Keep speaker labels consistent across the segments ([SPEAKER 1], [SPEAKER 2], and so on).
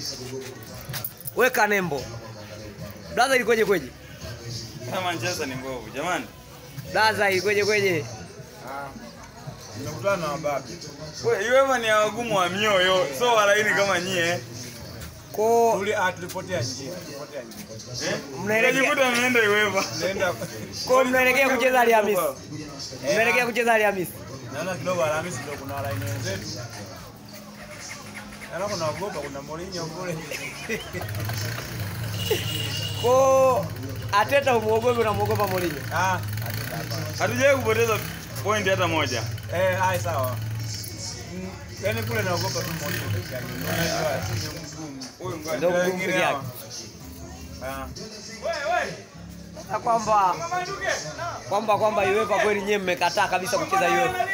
[SPEAKER 1] Weka nembo. Blaza ilikoje kweje?
[SPEAKER 2] Kama Manchester ni mbovu jamani.
[SPEAKER 1] Blaza ilikoje kweje?
[SPEAKER 3] Nimekutana na wababe.
[SPEAKER 2] We, UEFA ni ya wagumu wa mioyo, so walaini kama nyie.
[SPEAKER 1] Ko
[SPEAKER 3] Tuli ah tulipotea njia. Tulipotea njia.
[SPEAKER 2] Eh?
[SPEAKER 1] Mnaelekea-
[SPEAKER 2] Mnajikuta mnaenda UEFA.
[SPEAKER 3] Nenda.
[SPEAKER 1] ko mnaelekea kucheza Alhamisi. Mnaelekea kucheza Alhamisi.
[SPEAKER 3] Naona kidogo Alhamisi ndio kuna walaini wenzetu. Naona kuna ogopa kuna Mourinho kule.
[SPEAKER 1] Ko Ateta umuogope unamuogopa Mourinho.
[SPEAKER 3] Ah, hatuta hapa.
[SPEAKER 2] Hatujawahi kupoteza point hata moja.
[SPEAKER 3] Eh, hai sawa. Mm, Yaani kule naogopa tu Mourinho peke yake. Unajua si mgumu.
[SPEAKER 2] Huyu ngoja.
[SPEAKER 1] Ndio
[SPEAKER 3] Ndio
[SPEAKER 1] ngumu
[SPEAKER 3] wengine
[SPEAKER 1] peke
[SPEAKER 3] hawa.
[SPEAKER 1] yake.
[SPEAKER 3] Ah.
[SPEAKER 1] Na kwamba kwamba kwamba UEFA kweli nyewe mmekataa kabisa kucheza UEFA.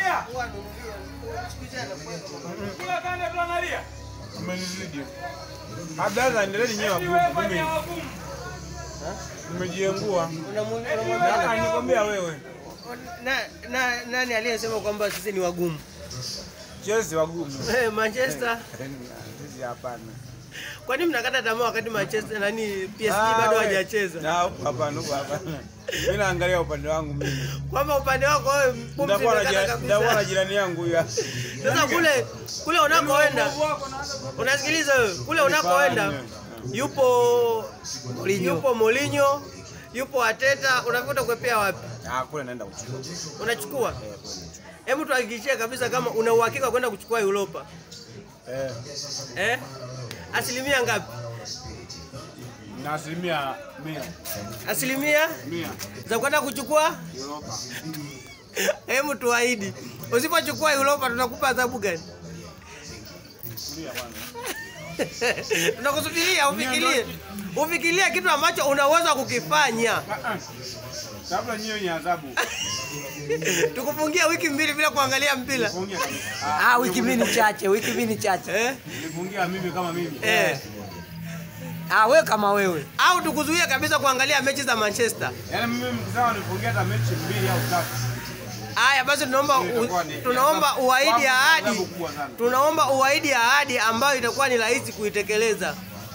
[SPEAKER 3] Umenizidi. Abdalla endeleeni nyewe wagumu. Mimi nimejiengua. Ah, nikwambia wewe.
[SPEAKER 4] na, na, nani aliyesema kwamba sisi ni wagumu?
[SPEAKER 3] Chelsea wagumu.
[SPEAKER 4] Eh, Manchester.
[SPEAKER 3] Sisi hapana.
[SPEAKER 4] Kwa nini mnakata tamaa wakati Manchester nani PSG
[SPEAKER 3] Ah,
[SPEAKER 4] bado
[SPEAKER 3] we.
[SPEAKER 4] hawajacheza?
[SPEAKER 3] Na huko hapana, huko hapana. Mimi naangalia upande wangu mimi.
[SPEAKER 4] Kwamba upande wako wewe pumzi
[SPEAKER 3] Nitakuwa na
[SPEAKER 4] imekata
[SPEAKER 3] jira- nitakuwa na
[SPEAKER 4] kabisa.
[SPEAKER 3] jirani yangu huyu.
[SPEAKER 4] Sasa kule kule unakoenda unasikiliza wewe, kule unakoenda yupo
[SPEAKER 1] Mourinho.
[SPEAKER 4] yupo Mourinho, yupo Ateta, unavuta kuepea wapi?
[SPEAKER 3] Ah, kule naenda kuchukua.
[SPEAKER 4] Unachukua? Hebu tuhakikishie kabisa kama una uhakika wa kwenda kuchukua Europa.
[SPEAKER 3] Eh,
[SPEAKER 4] Eh? Asilimia ngapi?
[SPEAKER 3] na asilimia mia.
[SPEAKER 4] Asilimia
[SPEAKER 3] Mia.
[SPEAKER 4] za kwenda kuchukua
[SPEAKER 3] Europa.
[SPEAKER 4] Hebu tuahidi, usipochukua Europa tutakupa adhabu gani?
[SPEAKER 3] Kulia kwanza.
[SPEAKER 4] Tunakusubiria ufikirie, ufikirie kitu ambacho unaweza kukifanya.
[SPEAKER 3] Ah, ah. Kabla nyiwe ni adhabu.
[SPEAKER 4] Tukufungia wiki mbili bila kuangalia mpira
[SPEAKER 3] Nifungia kabisa.
[SPEAKER 1] Ah, wiki mbili ni chache, wiki mbili ni chache.
[SPEAKER 4] eh?
[SPEAKER 3] Nifungia mimi kama mimi.
[SPEAKER 4] Eh.
[SPEAKER 1] Ah, wewe kama wewe.
[SPEAKER 4] Au tukuzuia kabisa kuangalia mechi za Manchester.
[SPEAKER 3] Yaani mimi mkizao nifungia hata mechi mbili au tatu.
[SPEAKER 4] Haya basi, tunaomba
[SPEAKER 3] Itakuwa ni-
[SPEAKER 4] u, tunaomba uahidi
[SPEAKER 3] Kwangu ni
[SPEAKER 4] ahadi,
[SPEAKER 3] adhabu kubwa sana.
[SPEAKER 4] tunaomba uahidi ahadi ambayo itakuwa ni rahisi kuitekeleza.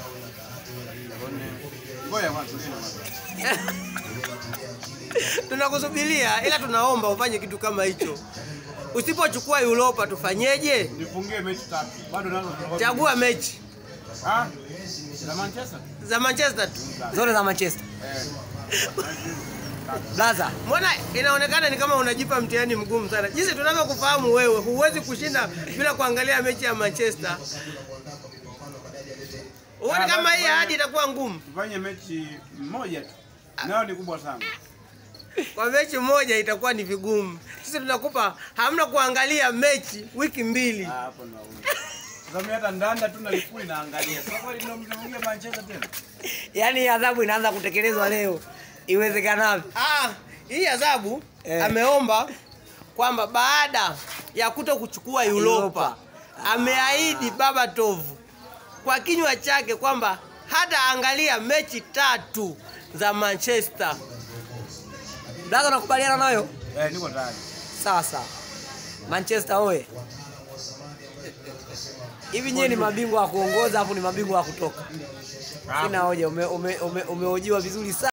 [SPEAKER 3] Ngoja kwanza tulie kwanza.
[SPEAKER 4] Tunakusubiria, ila tunaomba ufanye kitu kama hicho. Usipochukua Europa tufanyeje?
[SPEAKER 3] Nifungie mechi tatu. Bado nazo tunakosa.
[SPEAKER 4] Chagua mechi
[SPEAKER 3] Ah? Na Manchester?
[SPEAKER 4] za Manchester tu.
[SPEAKER 1] Zote za Manchester.
[SPEAKER 3] Eh.
[SPEAKER 1] Blaza,
[SPEAKER 4] Mbona inaonekana ni kama unajipa mtihani mgumu sana. Jinsi tunavyokufahamu wewe, huwezi kushinda bila kuangalia mechi ya Manchester. Huoni
[SPEAKER 3] Ah,
[SPEAKER 4] kama
[SPEAKER 3] basi
[SPEAKER 4] hii
[SPEAKER 3] fanya-
[SPEAKER 4] ahadi itakuwa ngumu?
[SPEAKER 3] Tufanye mechi moja tu. Nayo ni kubwa sana.
[SPEAKER 4] Kwa mechi moja itakuwa ni vigumu. Sisi tunakupa hamna kuangalia mechi wiki mbili.
[SPEAKER 3] Ah, hapo ndo. Sasa mimi hata ndanda tu nalifuli naangalia. Sasa kweli ndio mnafungia Manchester tena?
[SPEAKER 1] yani adhabu inaanza kutekelezwa leo iwezekanavyo.
[SPEAKER 4] Ah, hii adhabu
[SPEAKER 1] Eh.
[SPEAKER 4] ameomba kwamba baada ya kuto kuchukua Europa
[SPEAKER 1] Europa.
[SPEAKER 4] ameahidi Baba Tovu kwa kinywa chake kwamba hata angalia mechi tatu za Manchester.
[SPEAKER 1] Blaza, unakubaliana nayo?
[SPEAKER 3] Eh, niko tayari.
[SPEAKER 1] Sawa sawa. Manchester oye. Hivi nyewe ni mabingwa wa kuongoza hapo ni mabingwa wa kutoka. Sina hoja, umehojiwa ume, ume, umehojiwa vizuri sana.